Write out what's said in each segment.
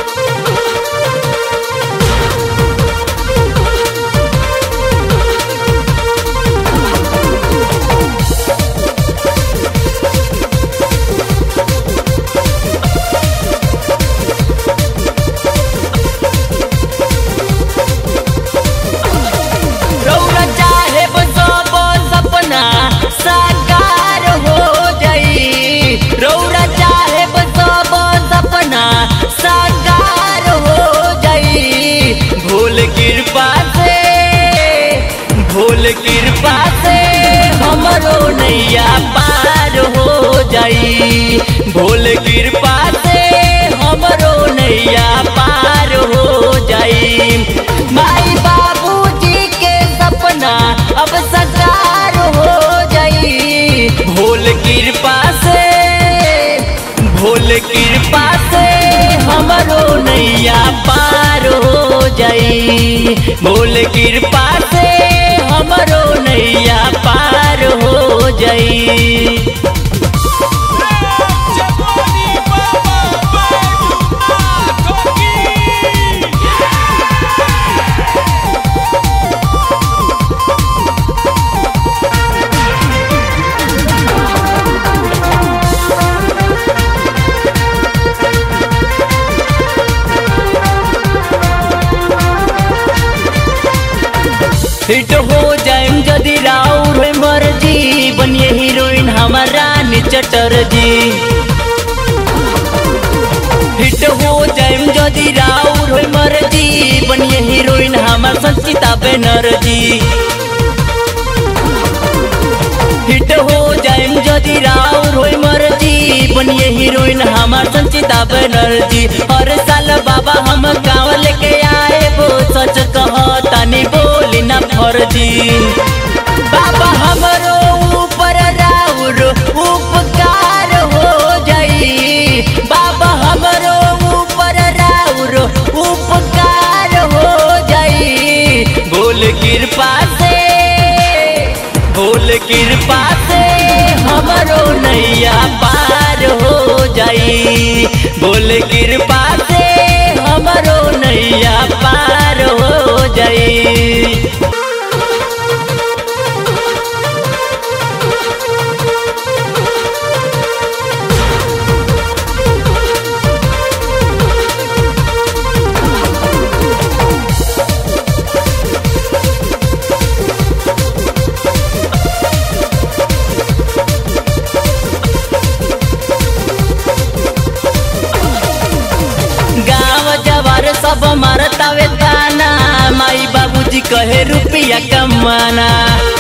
रौरा चाहे सब सपना साकार हो जाई रौरा चाहे सब सपना साकार हो जाई भोल कृपा से भोल कृपा से हमरो नैया पार हो जाई भोल कृपा से हमरो नैया पार हो जाई माई बाबूजी के सपना अब साकार हो जाई भोल कृपा से भोल कृपा से हमरो नैया पार हो जाई भोल कृपा से हमरो नैया पार हो जाई जवानी बाबा बैजूनाथ की हिट हो जाए जदि राउर मर्जी बनिए हीरोइन हमारा चटर्जी हिट हो जाए जदि राउर मर्जी बनिए हीरोइन हमार संचिता बनर्जी हिट हो जाए जदि राउर होई मर्जी बनिए हीरोइन हमार संचिता बनर्जी हर साल बाबा हम गाँव लेके आए वो सच कह तनी बोली ना फर्जी बाबा हमरो ऊपर राउर उपकार हो जाई बाबा हमरो ऊपर राउर उपकार हो जाई बोल कृपा से बोल कृपा से हमरो नैया पार हो जाई बोल कृपा से हमरो नैया पार हो जाई गाँव जवार सब मारतावे ताना माई बाबूजी कहे रुपया कमाना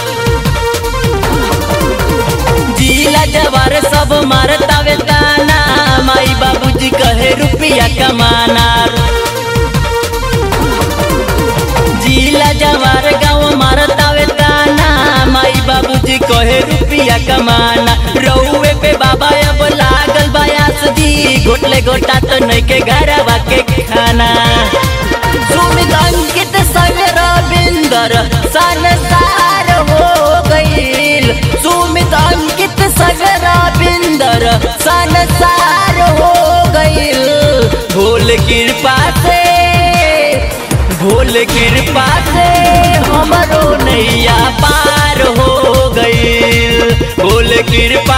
जिला जवार सब मारतावे ताना माई बाबूजी कहे रुपया कमाना जिला जवार गाँव मारतावे ताना माई बाबूजी कहे रुपया कमाना रउए पे बाबा अब लागल बयास दी गोटले गोटा तो नहीं के घरवा के खाना सुमित अंकित संग रविंदर संसार हो गईल सुमित अंकित संग रविंदर संसार हो गईल भोल कृपा से भोल कृपा से हमरो नैया पार हो गईल भोल कृपा